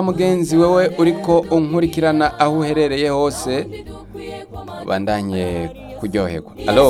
mugenzi wewe uriko unkurikirana aho uherereye hose ubandanye kuryoherwa alo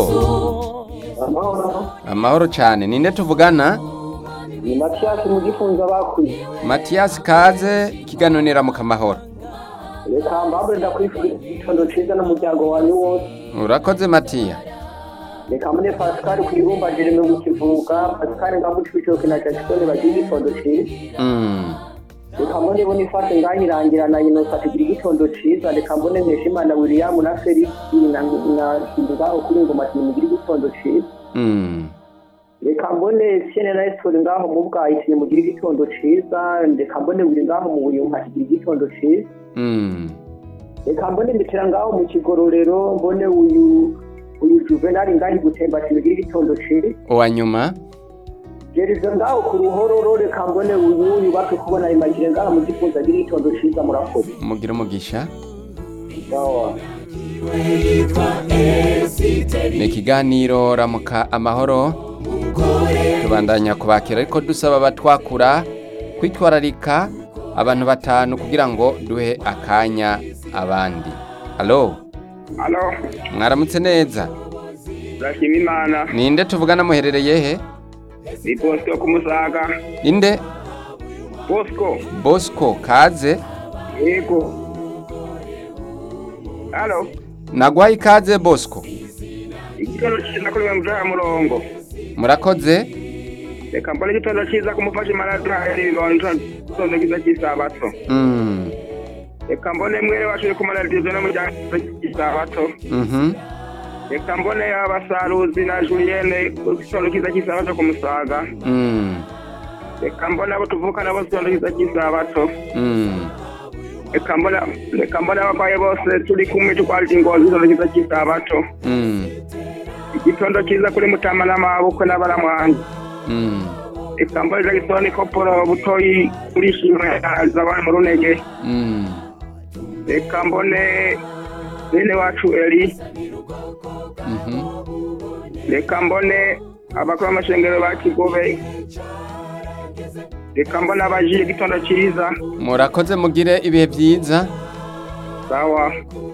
amahoro cyane ninde tuvugana ni matiyasi mu gifunza bakwiye matiyasi kaze ikiganiro mu kamahoro reka mbabure ndakwifuriza igitondo ciza n'umuryango wanyu wose urakoze matiya reka mbone pasikari ku ibumba jereme mu kivuga pasikari ngamuca ibitoki na jackson bagira igitondo ciza Mm, reka mbone bonifase ngahirangira na inosa tugira igitondo ciza reka mbone nkeshimana william na felix na na ngaho kuri ngoma mugira igitondo ciza mm, reka mbone siene na esitori ngaho mu bwahitire mugira igitondo ciza reka mbone buri ngaho mu buyumpa kigira igitondo ciza mm. reka mbone mbitera ngaho mu kigororero mbone uyu uyu juvenali ngaho gutemba kibigira igitondo ciza uwa nyuma geriza ngaho ku ruhororo reka mbone uyu yubatse kubona imagire ngaho mu gifunza agira igitondo ciza murakoze mugire umugisha sawa ni ikiganiro ramuka amahoro tubandanya kubakira ariko dusaba abatwakura kwitwararika abantu batanu kugira ngo duhe akanya abandi alo Alo, mwaramutse neza turashima Imana. ninde tuvugana muherereye he Ni Bosco ku Musaga. inde Bosco, bosco kaze yego. Alo, nagwaye ikaze bosco igitondo cyiza kuri we mujaya murongo. murakoze Reka mbone igitondo cyiza kumufasha imaraduhaye ibibondo igitondo cyiza cy'isabato. Mm, Reka mbone mwere wacu uri kumara radiyo no mujyana cy'isabato. mhm, Reka mbone abasaruzi na Julienne igitondo cyiza cy'isabato ku Musaga. mm, Reka mbone abo tuvukana bose igitondo cyiza cy'isabato. mm. Reka mbone reka mbone abarwayi bose turi kumwe tukwarira ingozi igitondo cyiza cy'isabato. Mm, igitondo cyiza kuri mutama n'amabukwe n'abaramwanyi mm, ikambari jagisoni koporo butoyi urishimwe zabana mu runege mm. reka mbone bene wacu eri Mhm. reka mbone abakuru b'amashengero ba kigobe reka mbone abajiye igitondo cyiza murakoze mugire ibihe byiza sawa